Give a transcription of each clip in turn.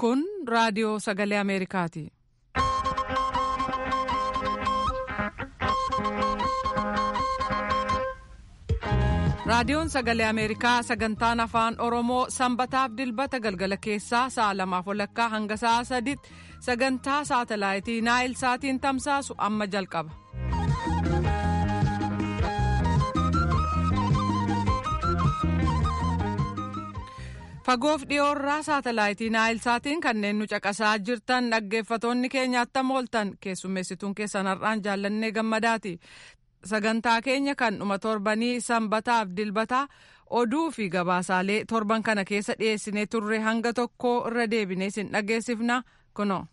Kun raadiyoo sagalee Ameerikaati. Raadiyoon sagalee Ameerikaa sagantaan afaan Oromoo sanbataaf dilbata galgala keessaa sa'a lamaaf walakkaa hanga sa'a sadiitti sagantaa saatalaayitii Naayil Saatiin tamsaasu amma jalqaba. Fagoof dhiyoorraa saatalaayitii Naayil Saatiin kanneen nu caqasaa jirtan dhaggeeffatoonni keenya attam ooltan keessummeessituun keessan har'aan jaallannee gammadaati. Sagantaa keenya kan dhuma torbanii sanbataaf dilbataa oduu fi gabaasaalee torban kana keessa dhiyeessinee turre hanga tokko irra deebinee sin dhageessifna kuno.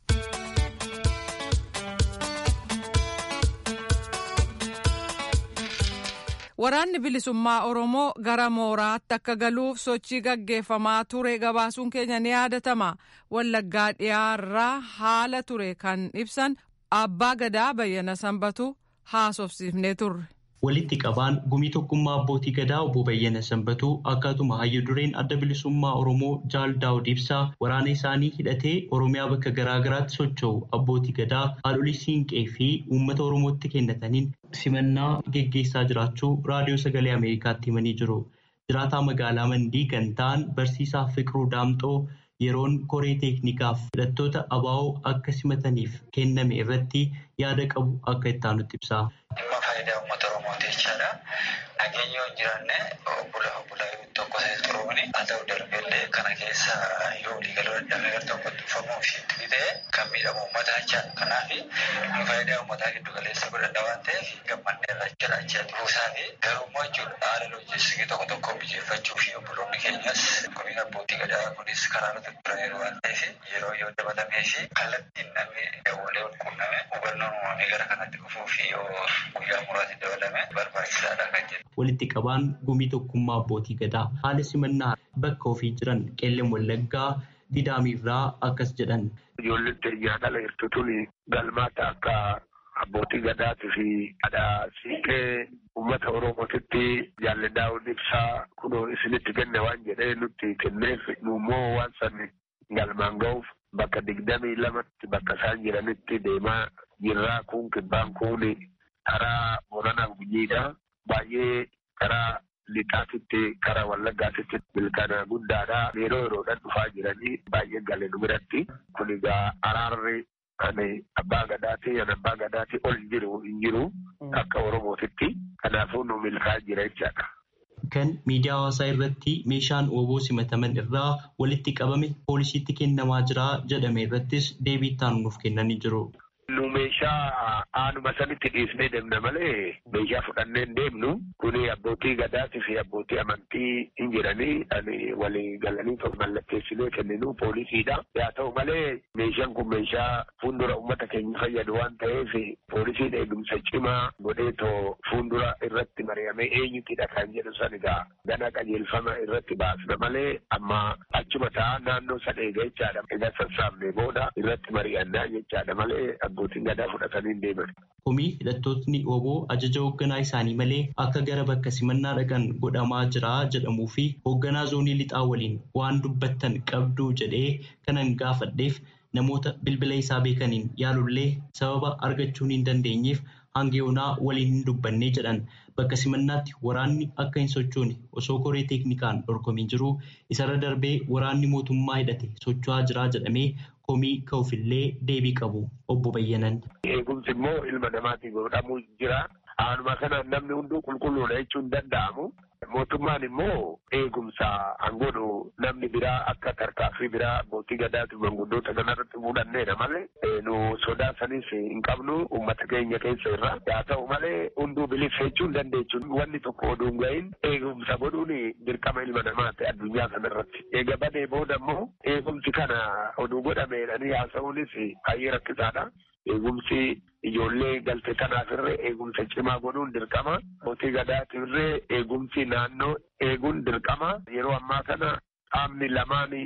Waraanni bilisummaa Oromoo gara mooraatti akka galuuf sochii gaggeeffamaa ture gabaasuun keenya ni yaadatama. Wallaggaa dhiyaarraa haala ture kan ibsan abbaa gadaa bayyana sanbatu haasofsiifnee turre. Walitti qabaan gumii tokkummaa abbootii gadaa obbo Bayyana Sanbatuu akkatuma hayyu dureen adda bilisummaa Oromoo Jaal Daawud Ibsaa waraana isaanii hidhatee Oromiyaa bakka garaa garaatti socho'u abbootii gadaa haadholii siinqee fi uummata Oromootti kennataniin simannaa geggeessaa jiraachuu raadiyoo sagalee Ameerikaatti himanii jiru. Jiraataa magaalaa Mandii kan ta'an barsiisaa Fiqiruu Daamxoo yeroon koree teeknikaaf hidhattoota abaa'oo akka simataniif kenname irratti yaada qabu akka itti aanutti ibsa. Dhimma faayidaa uummata Oromooti jechaadha. Nageenya yoo hin jiraanne obbula obbulaa tokko ta'e turuuni haa ta'u darbeellee kana keessa yoo waliigaluu dadhabee gara tokkotti dhufamuu fi itti ta'e kan miidhamu uummataa jechaadha. Kanaaf nu faayidaa uummataa giddu galeessa godhadha waan ta'eef gammannee irra jira jechaadha. Buusaa fi garummaa jechuudha haala loojiistikii tokko tokko mijeeffachuu fi obboloonni keenyas gumiin abbootii gadaa kunis karaa irratti turaniiru waan ta'eef yeroo yoo dabalamee fi kallattiin namni dawwalee wal quunname hubannoon uumamee gara kanatti dhufuu fi yoo guyyaa muraasni dabalame barbaachisaadha kan jedhu. Walitti qabaan gumii tokkummaa abbootii gadaa haala simannaa bakka ofii jiran qeelleen wallaggaa didaamirraa akkas jedhan. Ijoolleen teenyaa dhala hirtutuun galmaata akka abbootii gadaatii fi haadha siiqee uummata oromootitti jaalladhaawwan ibsaa kunoo isinitti kenne waan jedhee nutti kenneef immoo waan san galmaan ga'uuf bakka digdamii lamatti bakka isaan jiranitti deemaa jirraa kun kibbaan kun karaa Booranaa Gujiidha. Baay'ee karaa lixaatitti karaa wallaggaatitti milkaana guddaadha. Yeroo yeroodhaan dhufaa jiranii baay'ee galee nu biratti. Kun egaa araarri ani abbaa gadaati ani abbaa gadaati ol jiru hin jiru akka oromootitti. Kanaafuu nu milkaa jira jechaadha. Kan miidiyaa hawaasaa irratti meeshaan ooboo simataman irraa walitti qabame poolisiitti kennamaa jira jedhame irrattis deebii itti nuuf kennanii jiru. Nu meeshaa aanuma sanitti dhiisnee deemna malee meeshaa fudhannee hin deemnu. Kuni abbootii gadaatii fi abbootii amantii hin jiranii ani walii galanii tokko mallatteessinee kenninu poolisiidha. Haa ta'u malee meeshaan kun meeshaa fuuldura uummata keenya fayyadu waan ta'eef poolisiin eegumsa cimaa godheetoo fuuldura irratti mari'amee eenyutidha kan jedhu san egaa gana qajeelfama irratti baasna malee amma achuma ta'a naannoo san eega jechaadha. Egaa sassaabnee booda irratti mari'annaa jechaadha malee abbootiin gadaa fudhatanii deeman. Komii hidhattootni oboo ajaja hoogganaa isaanii malee akka gara bakka simannaa dhaqan godhamaa jira jedhamuu fi hoogganaa zoonii lixaa waliin waan dubbattan qabduu jedhee kanan gaafadheef namoota bilbila isaa beekaniin yaalullee sababa argachuu hin dandeenyeef hanga yoonaa waliin hin dubbannee jedhan bakka simannaatti waraanni akka hin sochoone osoo koree teeknikaan dorgomin jiru isarra darbee waraanni mootummaa hidhate socho'aa jira jedhamee komii ka'uufillee deebii qabu obbo Bayyanan. Eegumsi immoo ilma namaatiin godhamuu jira. Aanuma kanaan namni hunduu qulqulluudha jechuun danda'amu. Mootummaan immoo eegumsa hangodhu namni biraa akka tarkaaffii biraa abbootii gadaatu manguddoota kanarratti fuudhanneedha malee nu sodaa sanis hin qabnu uummata keenya keessa irra. Haa ta'u malee hunduu bilisa jechuun dandeechuun wanni tokko oduu hin gahin eegumsa godhuun dirqama ilma namaati addunyaa kanarratti. Eega badee booda immoo eegumsi kana oduu godhameedhanii haasa'uunis baay'ee rakkisaadha. Eegumsi ijoollee galte kanaaf irree eegumsa cimaa godhuun dirqama. Abbootii gadaatiif irree eegumsi naannoo eeguun dirqama. Yeroo ammaa kana qaamni lamaan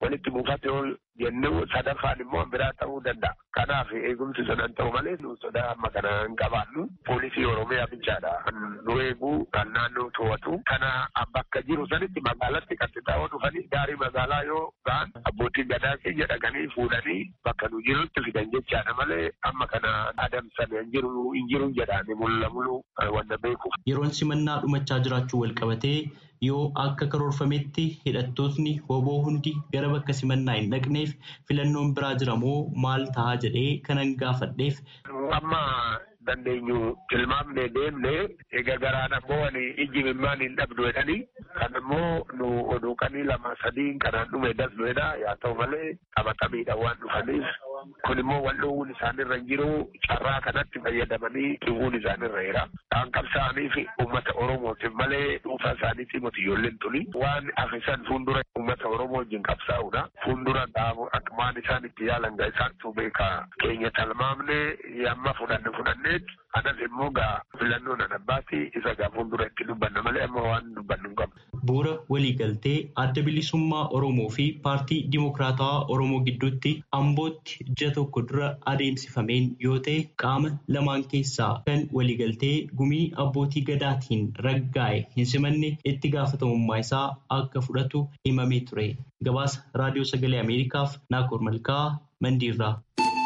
walitti buufate ol jennuu sadaffaan immoo biraa ta'uu danda'a. Kanaaf eegumsi sadan ta'u malee nu sodaa amma kana hin qabaannu. Poolisii Oromiyaa bichaadha. Nu eeguu kan naannoo to'atu. Kana bakka jiru sanitti magaalatti kan taa'oo dhufanii gaarii magaalaa yoo ga'an abbootiin gadaa keenya dhaqanii fuudhanii bakka nu jirutti fidan jechaadha malee amma kana adamsan hin jiru hin jiru jedhaani mulla mulu wanta beekuuf. Yeroon simannaa dhumachaa jiraachuu wal qabatee yoo akka karoorfametti hidhattootni hoboo hundi gara bakka simannaa hin dhaqneef filannoon biraa jira moo maal ta'a jedhee kanan gaafadheef. Amma dandeenyu tilmaamnee deemne egaa garaan ammoo ani ijji mimmaan hin dhabdu jedhanii kan ammoo nu oduuqanii lama sadiin kanaan dhume dasnuedha yaa ta'u malee qabatamiidha waan dhufaniif kun immoo wal dhoowwuun isaanirra hin jiru carraa kanatti fayyadamanii dhiwuun isaanirra jira. Kan qabsaa'aniif uummata Oromootiif malee dhuunfaa isaaniitii miti ijoolleen tuni waan afisan fuuldura uummata Oromoo wajjin qabsaa'udha. Fuuldura akmaan isaan itti yaalan gaa isaantu beeka keenya talmaamne yamma fudhanne fudhanneet anas immoo gaa filannoon adabbaati isa gaa fuuldura itti dubbanna malee amma waan dubbannu hin qabnu. Bu'uura waliigaltee adda bilisummaa Oromoo fi paartii Dimokiraatawaa Oromoo gidduutti Ambootti ji'a tokko dura adeemsifameen yoo ta'e qaama lamaan keessaa kan waliigaltee gumii abbootii gadaatiin raggaa'e hin simanne itti gaafatamummaa isaa akka fudhatu himamee ture. Gabaasa Raadiyoo Sagalee Ameerikaaf Naakoor Malkaa Mandiirraa.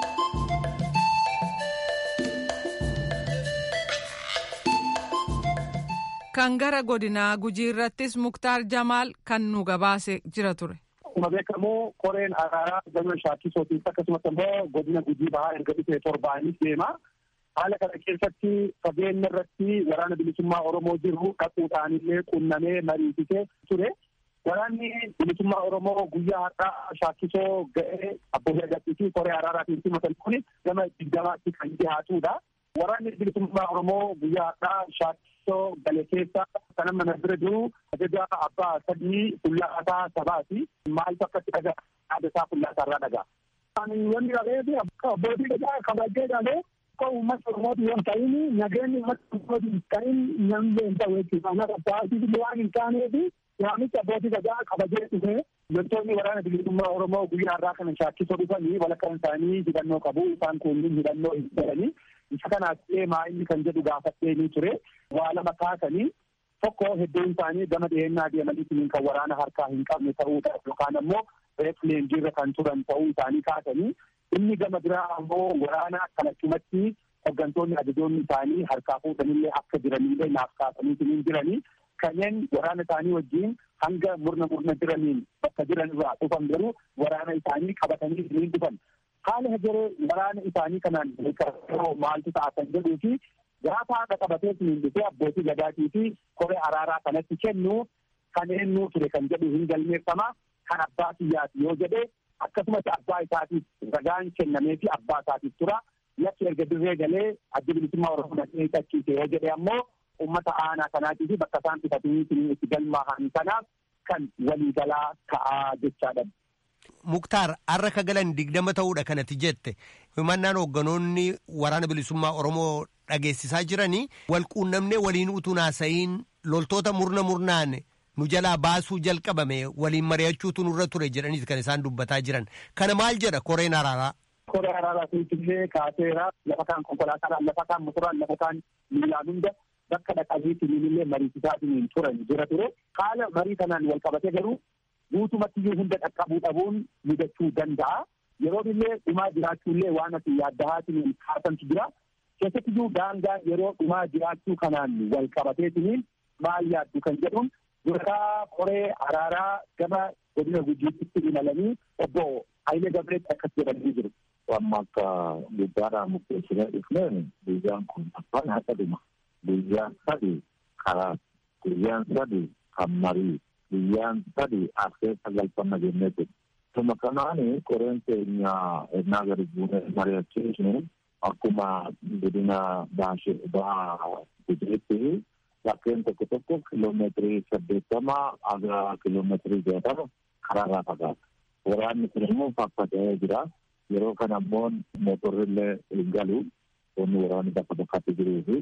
Kan gara godinaa gujii irrattis Muktaar Jamaal kan nu gabaase jira ture. Akkuma beekamu koreen araaraa gama shaakkisootiif akkasumas immoo godina gujii bahaa erga dhufee torbaanis deema. Haala kana keessatti fageenya irratti waraana bilisummaa Oromoo jiru dhaquudhaan illee qunnamee mariisisee ture. Waraanni bilisummaa Oromoo guyyaa har'aa shaakkisoo ga'ee abbootii gadii fi koree araaraatiin simatan kun gama digdamaatti kan dhiyaatudha. Waraanni bilisummaa Oromoo guyyaa har'aa shaakkisoo gale keessa kan amma na bira jiru ajaja abbaa sadii fuullaasaa sabaati. Maaltu akkatti dhagaa yaada isaa fuullaasaa irraa dhagaa. Wanni dhabeefi abbootii gadaa kabajee dhalee akka uummata Oromooti yoo ta'in nageenyi uummata Oromooti hin ta'in namni hin ta'u jechuudha. Ana qabsaa'aatiif waan hin taaneefi yaamicha abbootii gadaa kabajee dhufe loltoonni waraana bilisummaa Oromoo guyyaa har'aa kana shaakkisoo dhufanii walakkaan isaanii hidhannoo qabu. Isaan kunniin hidhannoo hin jedhanii. Isa kanaaf illee maa'illi kan jedhu gaafadhee ni ture. Waa lama kaasanii tokko hedduun isaanii gama dhiyeenyaa deemanii kan waraana harkaa hin qabne ta'uudha yookaan ammoo reef leenjiirra kan turan ta'uu isaanii kaasanii inni gama biraa ammoo waraana kalachumatti hooggantoonni ajajoonni isaanii harkaa fuudhanillee akka jiranillee naaf kaasanii jiranii kanneen waraana isaanii wajjin hanga murna murna jiraniin bakka jiran irraa dhufan garuu waraana isaanii qabatanii ni dhufan. Haala hegeree waraana isaanii kanaan maaltu ta'a kan jedhuu fi gaafa haadha qabatee siniin dhufee abbootii gadaatii fi koree araaraa kanatti kennu kan eenyuu ture kan jedhu hin galmeeffama kan abbaa kiyyaati yoo jedhe akkasumas abbaa isaatiif ragaan kennamee fi abbaa isaatiif tura yakki erga dirree galee adda bilisummaa oromoo dhaqee tachiise yoo jedhe ammoo ummata aanaa kanaatii fi bakka isaan bitatanii itti galmaahan kanaaf kan waliigalaa ta'aa jechaadha. Muktaar har'a ka galan digdama ta'uudha kanatti jette himannaan hoogganoonni waraana bilisummaa Oromoo dhageessisaa jiranii wal quunnamnee waliin utuu naasa'iin loltoota murna murnaan nu jalaa baasuu jalqabame waliin mari'achuutu nurra ture jedhaniiti kan isaan dubbataa jiran kana maal jedha koreen araaraa. Koree araaraa illee kaaseera lafa kaan konkolaataadhaan lafa kaan motoraan lafa kaan miilaan hunda bakka dhaqaniitiin illee mariisisaatiin turan jira ture haala marii kanaan wal qabate garuu guutumatti iyyuu hunda dhaqqabuu dhabuun mudachuu danda'a. Yeroo illee dhumaa jiraachuullee waan ati yaaddahaatiin kaasantu jira. Keessatti iyyuu daangaan yeroo dhumaa jiraachuu kanaan wal qabateetiin maal yaaddu kan jedhuun durataa koree araaraa gama godina gujiitti imalanii obbo Hayilee Gabreetti akkas jedhanii jiru. Amma akka guddaadhaan murteessinee dhufneen guyyaan kun afaan haqa dhuma. Guyyaan sadi karaa guyyaan sadi kan marii guyyaan sadi afee sagalfama jennee jiru. Tuma kanaani koreen keenya ennaa gadi buunee mari'achiisnu akkuma godina baashee bahaa gujiitti bakkeen tokko tokko kiloomeetirii saddeettama aga kiloomeetirii jaatama karaarraa fagaata. Waraanni kun immoo faffatee jira. Yeroo kana immoo mootorri illee hin galu. Wanni waraanni bakka bakkatti jiruu fi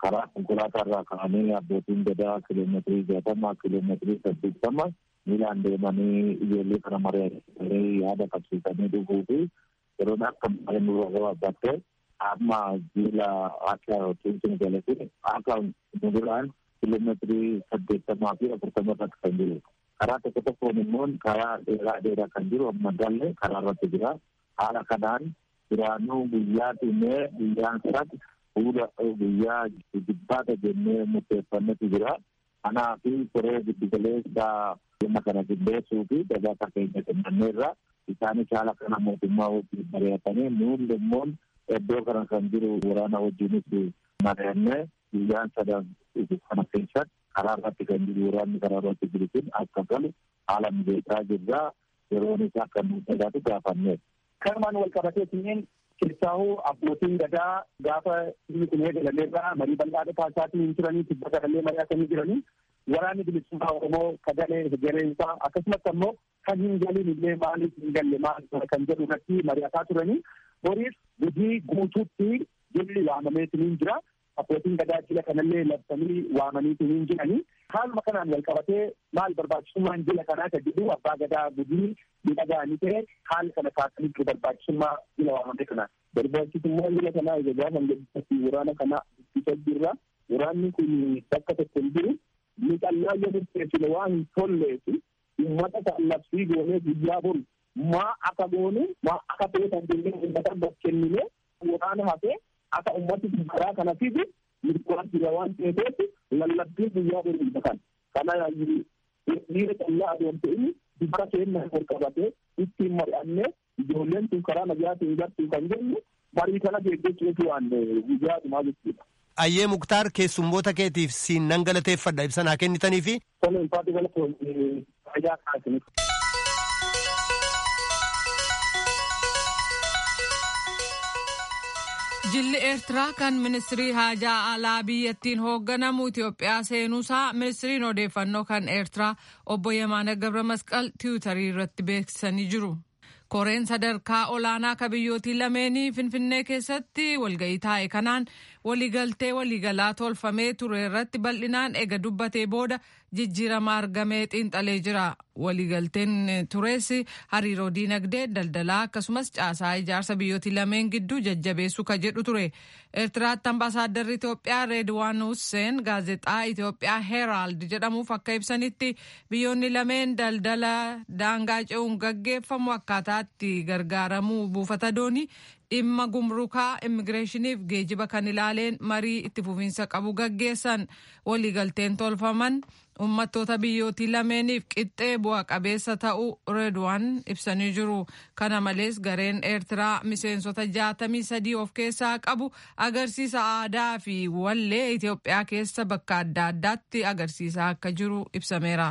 karaa konkolaataa irraa ka'anii abbootiin gadaa kiiloomeetirii jaatama kiiloomeetirii saddeettama miilaan deemanii ijoollee kana mari'atanii yaada qabsiisanii dhufuu fi yeroon akka malee nurra gabaabbattee amma jiila akka tuutiin galate akka muduraan kiiloomeetirii saddeettamaa fi afurtama irratti kan jiru. Karaa tokko tokkoon immoo karaa dheeraa dheeraa kan jiru amma galle karaa irratti jira. Haala kanaan duraanuu guyyaa dhimee guyyaan sadii fuula guyyaa jibbaata jennee murteeffannetu jira. Kanaa fi koree giddugaleessa dhimma kana qindeessuu fi gabaasa keenya kennameerra isaanis haala kana mootummaa wajjin mari'atanii nuun immoo iddoo kana kan jiru waraana wajjinis mari'annee guyyaan sadan kana keessatti karaa irratti kan jiru waraanni karaa irratti jiru kun akka galu haala mijeessaa jirra yeroonis akka nu sadaatu gaafanne. Kanumaan wal qabatee kunneen keessaahuu abbootiin gadaa gaafa inni kun eegalameerraa marii bal'aa taasisaatii hin turanii tibba gadallee mari'atanii jiranii waraanni bilisummaa Oromoo kagalee hegereensaa akkasumas ammoo kan hin galin illee maaliif hin galle maal kan jedhu irratti mari'ataa turanii boriif gujii guutuutti jilli waamameetiin jira. abbootiin gadaa jila kanallee labsanii waamaniitu hin jiranii haaluma kanaan wal qabatee maal barbaachisummaan jila kanaa ka jedhu abbaa gadaa gudii miidhagaanii ta'e haala kana kaasanii jiru barbaachisummaa jila waamame kanaa barbaachisummaan jila kanaa ija gaafan jedhatti waraana kana ittisa jirra waraanni kun bakka tokko hin jiru miidhannaa yoo murteessine waan hin tolleefi uummata kan labsii goonee guyyaa bor maa akka goone maa akka ta'e kan jennee uummata bakkennine waraana hafee akka ummati karaa kana fidu mirgaan jira waan ta'eef lallabbii guyyaa boriidha kan kana dhiira callaa adeemte inni dubara keenya ol qabatee ittiin mari'annee ijoolleen tun karaa nagaatiin gartuu kan jennu marii kana deeggachuutu waan guyyaa dhumaa jechuudha. Ayyee Muktaar keessummoota keetiif siin nan galateeffadha ibsa naa kennitanii fi. Toleen faati galatoon fayyaa kaasiniif. Jilli Eertiraa kan ministirii haajaa alaa biyyattiin hoogganamu Itoophiyaa seenuusaa ministiriin odeeffannoo kan Eertiraa obbo Yemaana Gabra Masqal tiwutarii irratti beeksisanii jiru. Koreen sadarkaa olaanaa ka biyyootii lameenii Finfinnee keessatti walga'ii taa'e kanaan waliigaltee waliigalaa tolfamee ture irratti bal'inaan ega dubbatee booda jijjiirama argamee xiinxalee jira. Waliigalteen tures hariiroo diinagdee daldalaa akkasumas caasaa ijaarsa biyyootii lameen gidduu jajjabeessuu ka jedhu ture. Eertiraatti ambaasaaddarri Itoophiyaa Reedwaan Husseen gaazexaa Itoophiyaa Heeraald jedhamuuf akka ibsanitti biyyoonni lameen daldala daangaa ce'uun gaggeeffamu akkaataatti gargaaramuu buufata doonii dhimma gumrukaa immigireeshiniif geejiba kan ilaaleen marii itti fufiinsa qabu gaggeessan waliigalteen tolfaman uummattoota biyyootii lameeniif qixxee bu'a qabeessa ta'uu reedwaan ibsanii jiru kana malees gareen eertiraa miseensota jaatamii sadii of keessaa qabu agarsiisa aadaa fi wallee itiyoophiyaa keessa bakka adda addaatti agarsiisaa akka jiru ibsameera.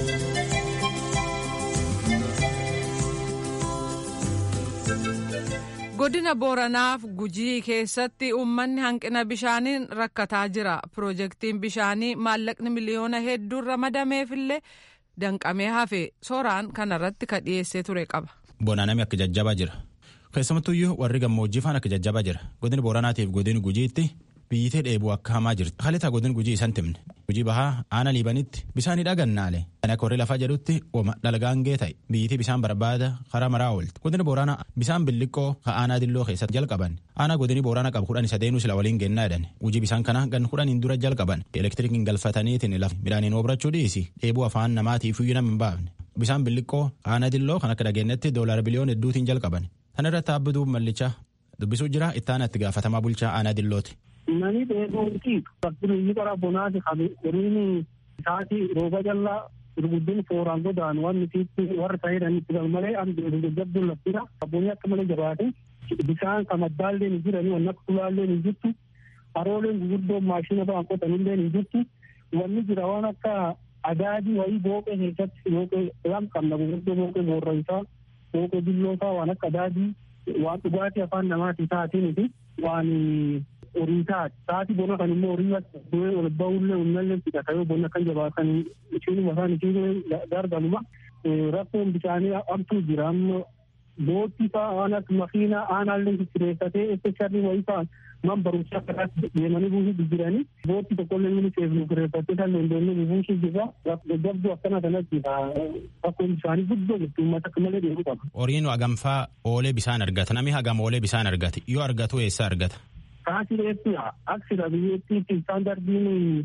godina booranaaf gujii keessatti uummanni hanqina bishaaniin rakkataa jira piroojeektiin bishaanii maallaqni miliyoona hedduun ramadameefillee danqamee hafe sooraan kanarratti ka dhiyeessee ture qaba. Bonaanami akka jajjabaa jira keessumattuyyuu warri gammoojjii faan akka jajjabaa jira godina booranaatiif godina gujiitti biyyitee dheebuu akka hamaa jirti halitaa godina gujii isan timne gujii bahaa aana liibanitti bisaanii dhagannaale kan akka warri lafaa jedhutti ooma dhalgaangee ta'e biyyitii bisaan barbaada karaa maraa oolti godina booranaa bisaan billiqqoo ka aanaa dilloo keessatti jalqaban aanaa godini booranaa qabu kudhan isa deenu sila waliin gennaa jedhan gujii bisaan kana gan kudhaniin dura jalqaban elektirikiin galfataniitiin lafa midhaaniin obrachuu dhiisi dheebuu afaan namaatiif iyyuu nama hin baafne bisaan billiqqoo aanaa dilloo kan akka dhageenyatti doolaara biliyoon hedduutiin jalqaban tan irratti abbituu mallichaa dubbisuu jira ittaana itti gaafatamaa bulchaa aanaa dillooti. Nani dheebuuti fakkiin qara bonaati qabu qoriin isaati rooba jallaa gurguddin fooraan godaan waan nuti warra ta'edhaan itti galmalee an jajjabduun laftira abboonni akka malee jabaate bisaan kan addaalleen hin jirani wanni akka tulaalleen hin jirtu harooleen gurguddoon maashina ba'an qotanilleen hin jirtu wanni jira waan akka adaadii wayii booqee keessatti booqee lam qabna gurguddoo booqee boorraysaa booqee billoosaa waan akka adaadii waan dhugaatii afaan namaatii taatiin waan horii taati taati bona kan immoo horii du'ee ol ba'ullee uummallee fidhata yoo bonna kan jabaatan ishiinuma isaan ishiin gargaluma rakkoon bishaanii amtuu jira amma boottii fa'aa waan akka makiinaa aanaallee kireeffatee especially wayii fa'aa man barumsaa karaatti deemanii buusuu jiranii boottii tokkollee inni seefnu kireeffatee kan dandeenye buusuu jirra gaggabduu akkana kanatti bakkoon isaanii guddoo jirtu uummata akka malee deemuu qaba. Horiin hagamfaa oolee bisaan argata namni hagam oolee bisaan argata yoo argatu eessa argata. Kaasireetti aksira biyyattiitti istaandardiin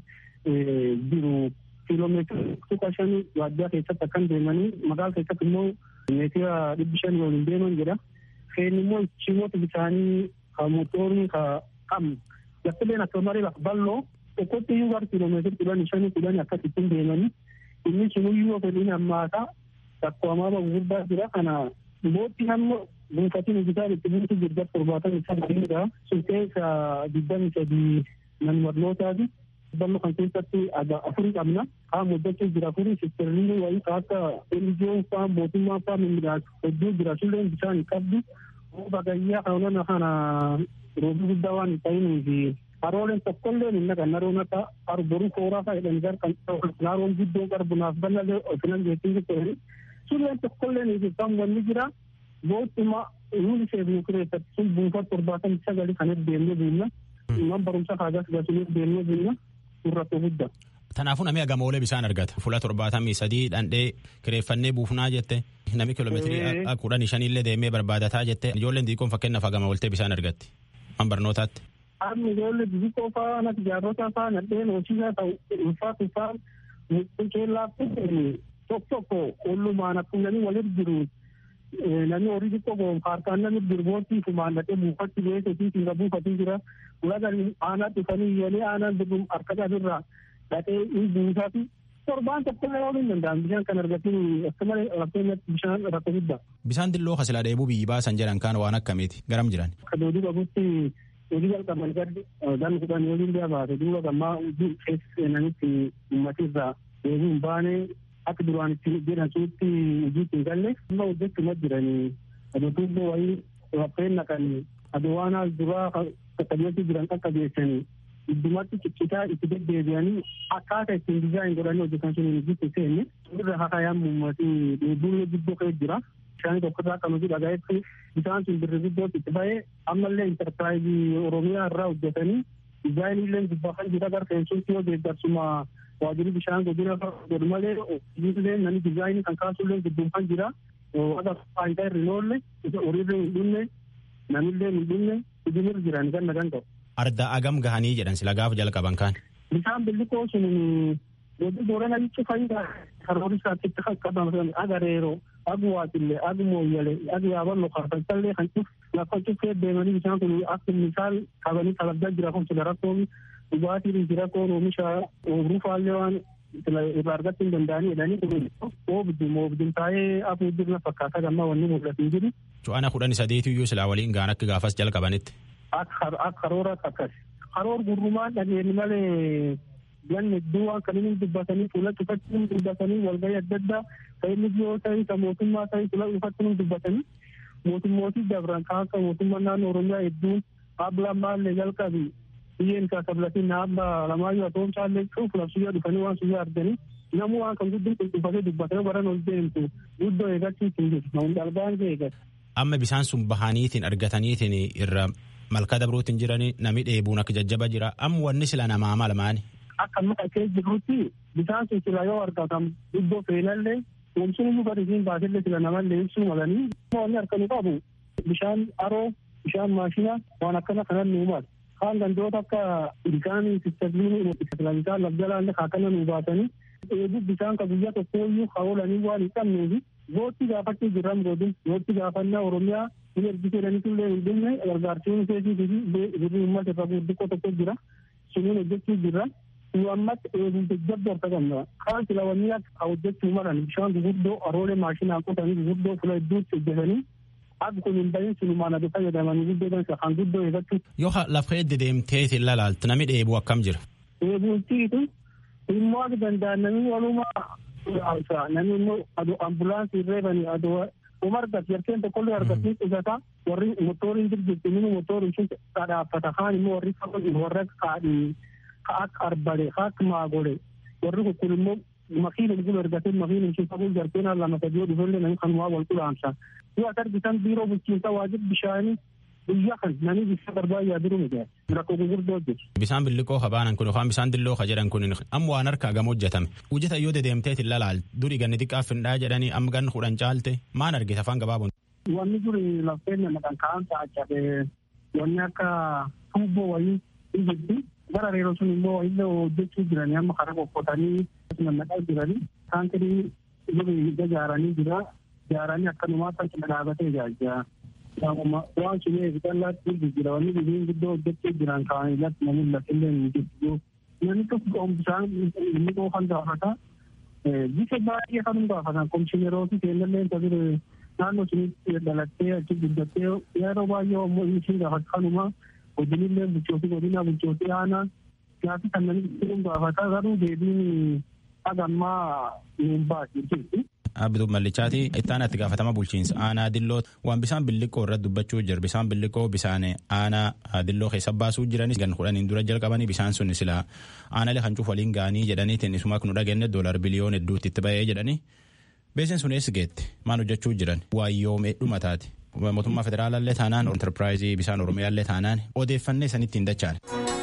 jiru kiiloomeetira tuqa shanii waajjira keessatti akkan deemanii magaala keessatti immoo meetira dhibbi shanii waliin deeman jedha. Feen immoo ciimoota bisaanii ka motorii ka qabnu. Laftileen akka marii lafa bal'oo tokkotti iyyuu gara kiiloomeetira kudhanii shanii kudhanii akkasittiin deemanii inni sunuyyuu fedhiin hammaataa rakkoo hamaama gurguddaa jira kana boottii hamma buufatiin hojjetaan itti buutu jirga torbaatan isa gadiidha. Sun keessa digdami sadii nan barnootaati. Ballo kan keessatti afurii qabna. Kaan hojjechuu jira afurii sistirriin wayii ka akka elijiyoon faa mootummaa faa mimmiidhaas hojjuu jira sulleen bishaan hin qabdu. Bagayyaa kanona kana roobi guddaa waan hin ta'inii fi harooleen tokkollee hin naqan naroon akka arboruu kooraa faa jedhan gar kan naroon guddoo qarbunaaf bal'alee ofinan jechuun jechuudha. Sulleen tokkollee hin jirtan wanni jira. Bootuma nuti seefnu kireeffatti sun buufata torbaatamii sagali kan deemnee buunna. Man barumsa kaagas gasuuf deemnee buunna. Surrattoo guddaa. Kanaafuu namni hagam oolee bishaan argata. Fuula torbaatamii sadii dhandhee kireeffannee buufnaa jette. Namni kiiloomeetirii kudhanii shaniillee deemee barbaadataa jette. Ijoolleen xixiqqoon fakkeenyaaf hagama ooltee bishaan argatti. Man barnootaatti. Amma ijoollee xixiqqoo fa'aa natti jaarrota fa'aa nadheen hojiisaa ta'u ulfaa tuffaa mucceellaa tokko tokko ollumaan akkuma namni walitti jiru namni horii xiqqoo goonfaarkaan namni birbootti fumaan dhaqee buufatti beekee fi singa buufatii jira. Ulaganii aanaa dhufanii iyyanii aanaan birrum harka qabirraa dhaqee hin buusaati. Torbaan tokko ooluu hin danda'an bishaan kan argatiin akka malee rakkootti bishaan rakkoo guddaa. Bishaan dilloo kasilaa dheebuu biyyi baasan jedhan kaan waan akkamiiti garam jiran. Akka doodii qabutti hojii jalqaban gaddi gan kudhan waliin biyya baate duuba gammaa keessa seenanitti uummatirraa deebii hin baane akka duraan itti jedhan suutti hojiitti hin galle amma hojjechuma jiranii adoo tuubboo wayii raffeen naqanii adoo waan as duraa qaqqabeetti jiran qaqqabeessanii iddumatti ciccitaa itti deddeebi'anii akkaataa ittiin dizaayin godhanii hojjetan sun hojiitti seenne irra hakayaan uummatii dheebuun guddoo ka'ee jira. Bishaan tokkorraa kan hojii dhagaa'etti bishaan sun birri guddootti itti ba'ee ammallee intarpiraayizii Oromiyaa irraa hojjetanii dizaayinillee gubbaa jira gara seensuutti yoo deeggarsuma waajjirri bishaan godina godhu malee hojiilee namni dizaayinii kan kaasullee gidduun jira. Akka faayidaa irra hin oolle horiirra hin dhumne namillee hin dhumne hojiirra jiran ganna gan ta'u. Arda agam gahanii jedhan sila gaafa jalqaban kaan. Bishaan billikoo sun godina boorana jechuun faayidaa karoora isaatti qaqqabaman agareeroo agu waatillee agu mooyyale agu yaaballo karfachallee kan cuf lafa cufee deemanii bishaan kun akka misaal qabanii kalabdaa jira kun sila rakkoon dhugaatiin jira koon oomisha oobruu faallee waan irraa argachuu hin danda'anii jedhanii kun oobdum oobdum taa'ee afur jirna fakkaata gammaa wanni mul'atu hin jiru. Cu'ana kudhan sadeetu iyyuu silaa waliin gaan akka gaafas jalqabanitti. Akka karoora akkas. Karoor gurrumaan dhageenye malee ganni iddoo waan kan inni dubbatanii fuula cufatti dubbatanii walgahii adda addaa ta'inni yoo ta'e kan mootummaa ta'e fuula cufatti dubbatanii mootummootii dabran kan akka mootummaa naannoo oromiyaa hedduun dhaabbilaan maallee jalqabi biyyeen isaa sablatiin dhaabba lamaayyuu atoomsaallee cuuf labsiyyaa dhufanii waan suyyaa arganii namuu waan kan guddin qulqulfatee dubbatanii baran ol deemtu guddoo eeggachiis hin jiru namoonni dhalbaan eeggatu. Amma bishaan sun bahaniitiin argataniitiin irra malkaa dabruutiin jiranii nami dheebuun akka jajjaba jira amma wanni sila namaa malmaani. akka muka kee jirutti bishaan sun sila yoo argatan iddoo feenallee oomishni iyyuu bari isiin baasillee sila namallee ibsuu malanii wanni harkanu qabu bishaan aroo bishaan maashina waan akkana kanan nuu mala kaan gandoota akka bishaan sistabliin bishaan lafjalaalle akkana nuu baasanii eebu bishaan ka guyyaa tokko iyyuu haolanii waan hin qabneefi gootti gaafachuu jirran godin gootti gaafannaa oromiyaa hin ergisee jedhaniitullee hin dhumne gargaarsiin keetii fi birrii uummata irra guddiqqoo tokko jira suniin hojjechuu jirra. nu ammatti eeguun jajjabdoo harka qabna kaan sila wanni akka hojjechuu malan bishaan gurguddoo aroolee maashinaan qotanii gurguddoo fula hedduutti hojjetanii akka kun hin bahin sinumaan adu fayyadamanii guddoo dansa kan guddoo eeggachuu. Yoo lafa edde deemteetiin lalaaltu nami dheebuu akkam jira. Dheebuutiitu immoo akka danda'an namni walumaa namni immoo adu ambulaansii reebanii adu uma argatu yarkeen tokkollee argatiin qusata warri motoriin jirjirti mini motoriin sun dhadhaabbata kaan immoo warri warra kaadhii ka akka arbale ka akka maagole warri kun immoo makiinum gula ergatee makiinum keessa bul jarteen lama sadii yoo dhufellee namni kanumaa wal qulaamsa yoo as argitan biiroo bulchiinsa waajib bishaanii biyya kan namni bisa barbaayaa jiru miti rakkoo gurguddoo hojjetu. Bisaan billiqoo habaanan kun yookaan bisaan dilloo ka jedhan kun amma waan harkaa gama hojjetame. Hojjeta yoo dedeemteet hin lalaal durii ganni xiqqaa findhaa jedhanii amma ganni kudhan caalte maan argite afaan gabaabuun. Wanni duri lafteen maqaan ka'an taa'achafe wanni akka tuubboo wayii hin jirti. Gara reeroo sun immoo illee hojjechuu jiranii amma karaa qoqqootanii nannaqaa jiranii taankirii duri ijaaranii jira. Ijaaranii akkanumaa kan cina dhaabatee ijaajjaa. waan sun eegalaatti jira wanni biyyiin guddoo hojjechuu jiran kaa'anii latti namni lafillee hin jirtu namni tokko bishaan inni qoofan gaafata bisa baay'ee kan gaafatan komishinerooti seenallee tajaajila naannoo sunitti dhalattee achi guddattee yeroo baay'ee ammoo inni gaafata kanuma godinillee bulchootii godina bulchootii aanaa gaafi kan namni gaafata garuu deebiin hagammaa nuun baasi jirti. Abduu Mallichaati ittaan itti gaafatama bulchiinsa aanaa dilloo waan bisaan billiqoo irratti dubbachuu jira bisaan billiqoo bisaan aanaa dilloo keessa baasuu jiranis gan kudhaniin dura jalqabanii bisaan sun sila aanaalee kan cuuf waliin gaanii jedhaniitiin isuma kun dhagenne doolar biliyoon hedduutti itti ba'ee jedhanii beekseen sun eessi geette maan hojjechuu jiran waayyoomee dhumataati mootummaa federaalaallee taanaan enterpiraayizii bisaan oromiyaallee taanaan odeeffannee sanitti hin dachaan.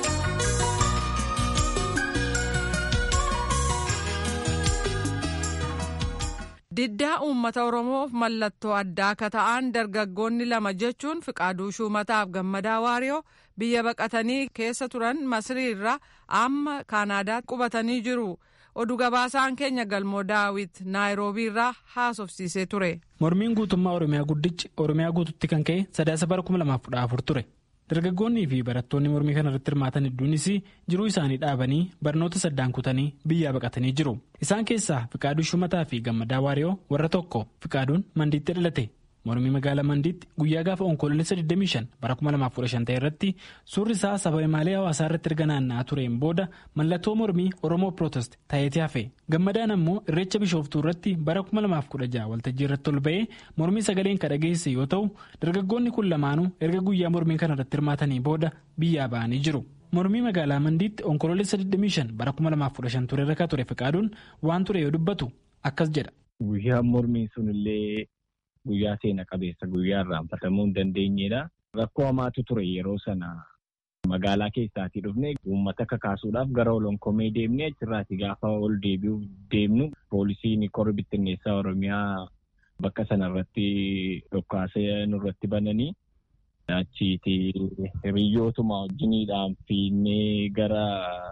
Diddaa uummata Oromoof mallattoo addaa akka ta'an dargaggoonni lama jechuun Fiqaaduu Shumataaf Gammadaa Waariyoo biyya baqatanii keessa turan Masrii irraa amma Kaanaadaatti qubatanii jiru. Oduu gabaasaan keenya galmoo daawit naayiroobii irraa haasofsiisee ture. Mormiin guutummaa Oromiyaa guddichi Oromiyaa guututti kan ka'e sadaasa bara 2014 ture. Dargaggoonnii fi barattoonni mormii kana irratti hirmaatan hedduunis jiruu isaanii dhaabanii barnoota saddaan kutanii biyyaa baqatanii jiru. Isaan keessaa Fiqaaduu Shumataa fi Gammadaa Waariyoo warra tokko Fiqaaduun Mandiitti dhalate. Mormii magaalaa Mandiitti guyyaa gaafa onkoloolessa 25 bara 2015 ta'e irratti suurri isaa saba imaalee hawaasaa irratti erga naanna'aa tureen booda mallattoo mormii Oromoo Pirootest ta'eeti hafe. Gammadaan ammoo irreecha bishooftuu irratti bara 2016 waltajjii irratti ol ba'ee mormii sagaleen kan dhageesse yoo ta'u dargaggoonni kun lamaanuu erga guyyaa mormii kana irratti hirmaatanii booda biyyaa ba'anii jiru. Mormii magaalaa Mandiitti onkoloolessa 25 bara 2015 ture irra ture Fiqaaduun waan ture yoo dubbatu akkas jedha. Guyyaan mormii sunillee guyyaa seena qabeessa guyyaa irraanfatamuu hin dandeenyedha. Rakkoo hamaatu ture yeroo sana magaalaa keessaatii dhufne uummata kakaasuudhaaf gara olonkomee deemnee achirraati gaafa ol deebi'uuf deemnu poolisiin korri bittinneessaa Oromiyaa bakka sanarratti dhokkaasee nurratti bananii achiiti hiriyyootuma wajjiniidhaan fiinnee gara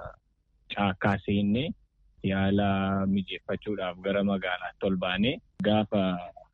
caakkaa seennee yaala mijeeffachuudhaaf gara magaalaatti ol baanee gaafa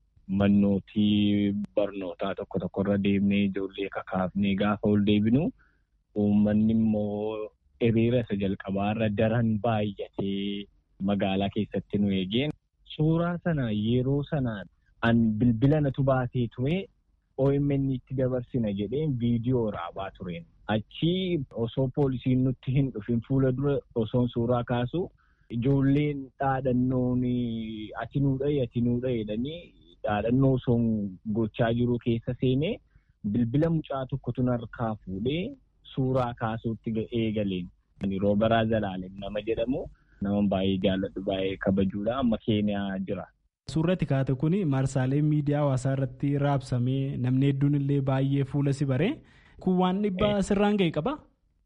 mannootii barnootaa tokko tokkorra deemnee ijoollee kakaafnee gaafa ol deebinu uummanni immoo hiriira isa jalqabaarra daran baay'atee magaalaa keessatti nu eegeen suuraa sana yeroo sana an bilbila natu baatee ture OMN itti dabarsina jedheen viidiyoo raabaa tureen achi osoo poolisiin nutti hin dhufin fuula dura osoon suuraa kaasu ijoolleen dhaadhannoon ati nuu dhaye ati nuu dhaye jedhanii dhaadhannoo osoo gochaa jiru keessa seenee bilbila mucaa tokkotu harkaa fuudhee suuraa kaasuutti eegaleen. Roobaraa Zalaalem nama jedhamu nama baay'ee jaalladhu baay'ee kabajuudha amma keeniyaa jira. Suurratti kaate kun marsaalee miidiyaa hawaasaa irratti raabsamee namni hedduun illee baay'ee fuula si baree kun waan dhibbaa sirraan ga'e qaba.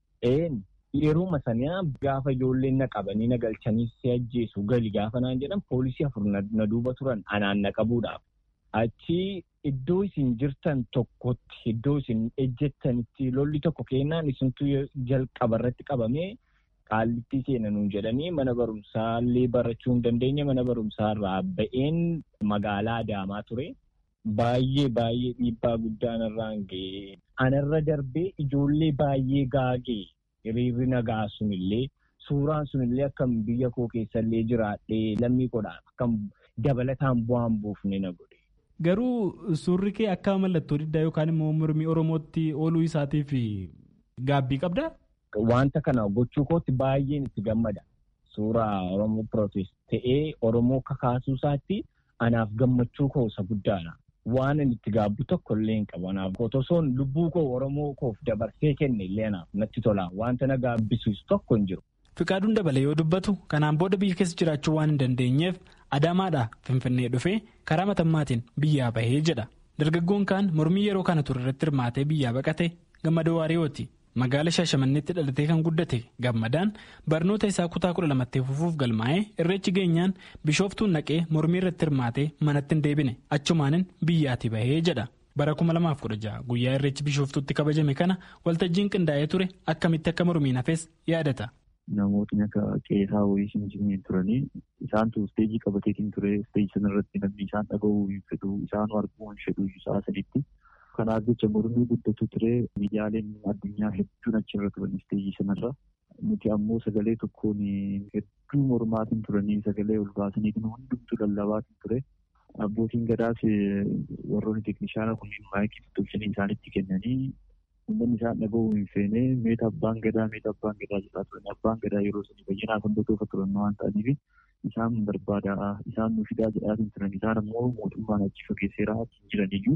Yeroo saniyaa gaafa ijoolleen na qabanii na galchanii si ajjeesu gali gaafa naan jedhan poolisii afur na duuba turan anaan na qabuudhaaf. Achi iddoo isin jirtan tokkotti iddoo isin ejjettanitti lolli tokko kennaan isintu jalqaba irratti qabamee qaallittii seenanuun jedhanii mana barumsaa illee barachuu hin dandeenye mana barumsaa irraa ba'een magaalaa Adaamaa ture. Baay'ee baay'ee dhiibbaa guddaan irraan ga'ee anarra darbee ijoollee baay'ee gaagee hiriirri nagaa sunillee suuraan sunillee akkam biyya koo keessallee jiraadhee lammii godhaan akkam dabalataan bu'aan buufne na godhe. Garuu suurri kee akka mallattoo diddaa yookaan immoo mormii Oromootti ooluu isaatiif gaabbii qabdaa? Wanta kana gochuu kootti baay'een itti gammada. Suuraa Oromoo Pirootest ta'ee Oromoo kakaasuu isaatti anaaf gammachuu koo isa guddaadha. Waan inni itti gaabbu tokko illee hin qabu. Anaaf osoon lubbuu koo Oromoo koof dabarsee kenne illee anaaf natti tola. Wanta na gaabbisiisu tokko hin jiru. Fiqaaduun dabalee yoo dubbatu kanaan booda biyya keessa jiraachuu waan hin dandeenyeef Adaamaadhaa Finfinnee dhufee karaa matammaatiin biyyaa bahee jedha. Dargaggoon kaan mormii yeroo kana ture irratti hirmaatee biyyaa baqate gammada waariyooti. Magaala Shaashamanneetti dhalatee kan guddate gammadaan barnoota isaa kutaa kudha lamatti fufuuf galmaa'ee irreechi geenyaan bishooftuun naqee mormii irratti hirmaatee manatti hin deebine achumaanin biyyaatti bahee jedha. Bara 2016 guyyaa irreechi bishooftuutti kabajame kana waltajjiin qindaa'ee ture akkamitti akka mormiin hafes yaadata. Namootni akka qeesaa wayii simsimeen turanii isaantu isteejii qabateetiin ture isteejii sanarratti namni isaan dhaga'uu hin fedhu isaan arguu hin fedhu isaa sadiitti. Kanaaf jecha mormii guddatu ture miidiyaaleen addunyaa hedduun achirra turan isteejii sanarra. Nuti ammoo sagalee tokkoon hedduu mormaatiin turanii sagalee ol baasaniitiin hundumtu lallabaatiin ture. Abbootiin gadaas warroonni teeknishaana kunniin maayikii tolchanii isaanitti kennanii uummanni isaan dhaga'uu hin feene meeta abbaan gadaa meeta abbaan gadaa jedhaa turan abbaan gadaa yeroo sanii bayyinaa kan dotoofa turan waan ta'aniif isaan barbaada isaan nu fidaa jedhaatiin turan isaan ammoo mootummaan achi fageesseeraa achi jiran iyyuu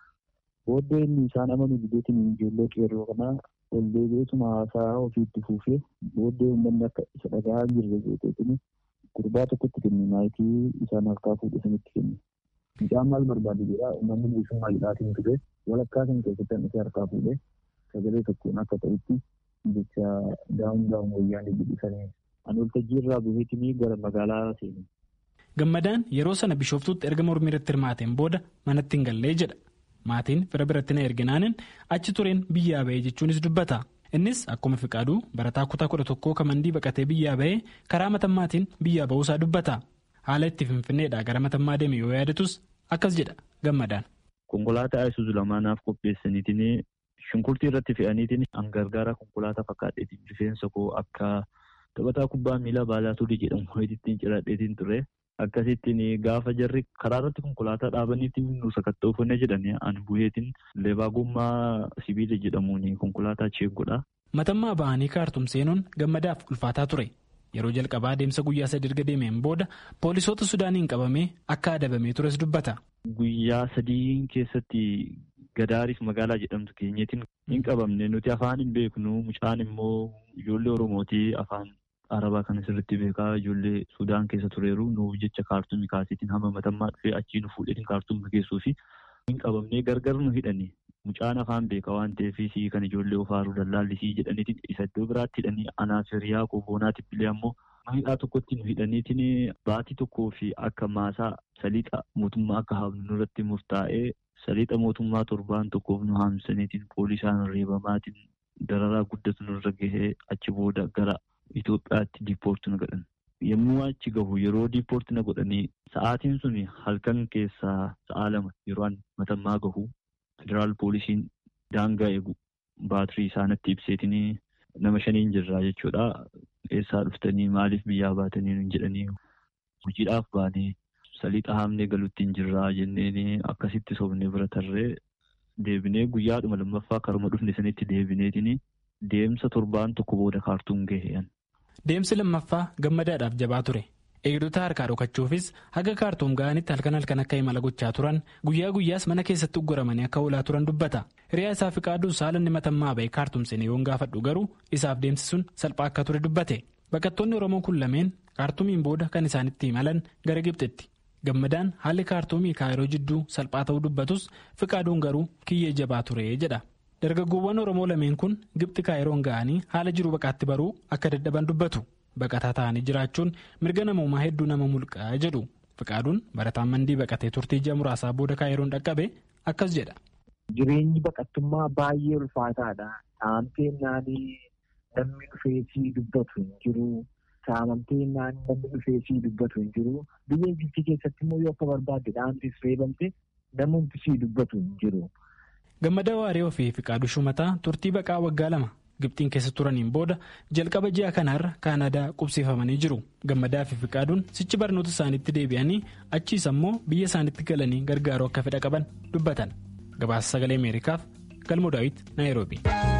booddee inni isaan amanu bideetiin ijoollee qeerroo kanaa ol deebi'eetuma haasaa ofiitti fuufee booddee uummanni akka isa dhagaa jirre jeeteetini gurbaa tokkotti kenne maayikii isaan harkaa fuudhe sanitti kenne. Mucaan maal barbaade jedhaa uummanni bilisummaa jedhaatiin ture walakkaa kan keessatti hanqisee harkaa fuudhe sagalee tokkoon akka ta'utti jecha daa'uun daa'uun wayyaanii jedhisanii ani waltajjii irraa buheetinii gara magaalaa seene. Gammadaan yeroo sana bishooftuutti erga mormii irratti hirmaateen booda manatti hin gallee jedha. Maatiin fira biratti na erginaanin achi tureen biyyaa bahee jechuunis dubbata. Innis akkuma fiqaaduu barataa kutaa kudha tokkoo kamandii baqatee biyyaa bahee karaa matammaatiin biyyaa bahuusaa dubbata. Haala itti finfinneedhaa gara matammaa deeme yoo yaadatus akkas jedha gammadaan. Konkolaataa Isuzu lamaanaaf qopheessaniitiin shunkurtii irratti fe'aniitiin hangargaara konkolaataa fakkaatteetiin rifeensa koo akka taphataa kubbaa miilaa baalaa turii jedhamu ho'ittiin ciradheetiin ture. Akkasittiin gaafa jarri karaa irratti konkolaataa dhaabaniitiin nu sakatta'uufannee jedhanii ani buheetiin leebaa gommaa sibiila jedhamuun konkolaataa cheeggodha. Matammaa ba'anii kaartum seenuun gammadaaf ulfaataa ture. Yeroo jalqabaa deemsa guyyaa sadii erga deemeen booda poolisoota Sudaaniin qabamee akka adabamee tures dubbata. Guyyaa sadii keessatti Gadaariif magaalaa jedhamtu keenyaatiin hin qabamne nuti afaan hin beeknu mucaan immoo ijoollee Oromootii afaan Arabaa kan sirriitti beekaa ijoollee Sudaan keessa tureeru nuuf jecha kaartumii kaasiitiin hamma matammaa dhufee achii nu fuudheetiin kaartumii geessuu fi hin qabamnee gargar nu hidhani. Mucaan afaan beekaa waan ta'eef kan ijoollee ofaaruu dallaallisii jedhaniitiin isa iddoo biraatti hidhanii anaaf hiriyaa kooboonaatiif illee ammoo hidhaa tokkotti nu hidhaniitiin baatii tokkoo fi akka maasaa saliixa mootummaa akka haamnu nurratti murtaa'ee saliixa mootummaa torbaan tokkoof nu haamsaniitiin poolisaan reebamaatiin dararaa guddatu nurra gahee achi booda gara Itoophiyaatti diippoorti na godhan. Yommuu achi gahu yeroo diippoorti na godhanii sa'aatiin sun halkan keessaa sa'a lama yeroo matammaa gahu federaal poolisiin daangaa eegu baatirii isaanitti ibseetiin nama shaniin jirraa jechuudha. Eessaa dhuftanii maaliif biyyaa baatanii hin jedhanii hojiidhaaf baanee saliixa haamnee galuutti hin jirraa jenneen akkasitti sobnee bira tarree deebinee guyyaadhuma lammaffaa karuma dhufne sanitti deebineetiin deemsa torbaan tokko booda kaartuun gaheen. Deemsi lammaffaa gammadaadhaaf jabaa ture. Eegdota harkaa dhokachuufis haga kaartuum ga'anitti halkan halkan akka imala gochaa turan guyyaa guyyaas mana keessatti ugguramanii akka oolaa turan dubbata. Hiriyaa isaa fi qaadduus haala inni matammaa ba'e kaartuum seenee yoon gaafadhu garuu isaaf deemsi sun salphaa akka ture dubbate. Baqattoonni Oromoo kun lameen kaartuumiin booda kan isaanitti imalan gara Gibxitti. Gammadaan haalli kaartuumii kaayiroo jidduu salphaa ta'uu dubbatus fiqaaduun garuu kiyyee jabaa ture jedha. Dargaggoowwan Oromoo lameen kun Gibxi kaayiroon ga'anii haala jiru baqaatti baruu akka dadhaban dubbatu. Baqataa ta'anii jiraachuun mirga namoomaa hedduu nama mulqaa jedhu. Fiqaaduun barataan mandii baqatee turtii ji'a muraasaa booda kaayiroon dhaqqabe akkas jedha. Jireenyi baqattummaa baay'ee ulfaataadha. Saamteen naanii namni dhufeesii dubbatu hin jiru. Saamamteen naanii namni dhufeesii dubbatu hin jiru. Biyya Gibxi keessatti immoo yoo akka barbaadde dhaantis reebamte namni sii dubbatu hin jiru. Gammadaa Waaree fi Fiqaaduu Shumataa turtii baqaa waggaa lama Gibxiin keessa turaniin booda jalqaba ji'a kanaarra Kaanadaa qubsiifamanii jiru. Gammadaa fi Fiqaaduun sichi barnoota isaaniitti deebi'anii achiis ammoo biyya isaaniitti galanii gargaaruu akka fedha qaban dubbatan. Gabaasa sagalee Ameerikaaf Galmoo Daawit Naayiroobi.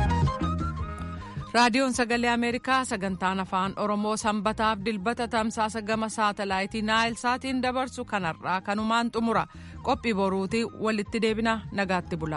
raadiyoon sagalee ameerikaa sagantaan afaan oromoo sanbataaf dilbata tamsaasa gama saatalaayitii naayil saatiin dabarsu kanarraa kanumaan xumura qophii boruutii walitti deebina nagaatti bula.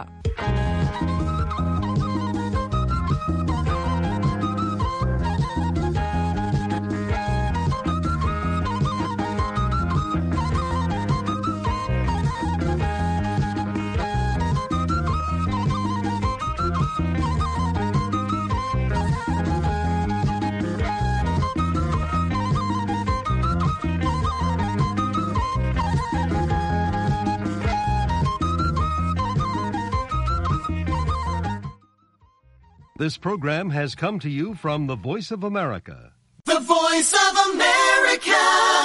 This program has come to you from the Voice of America. The Voice of America.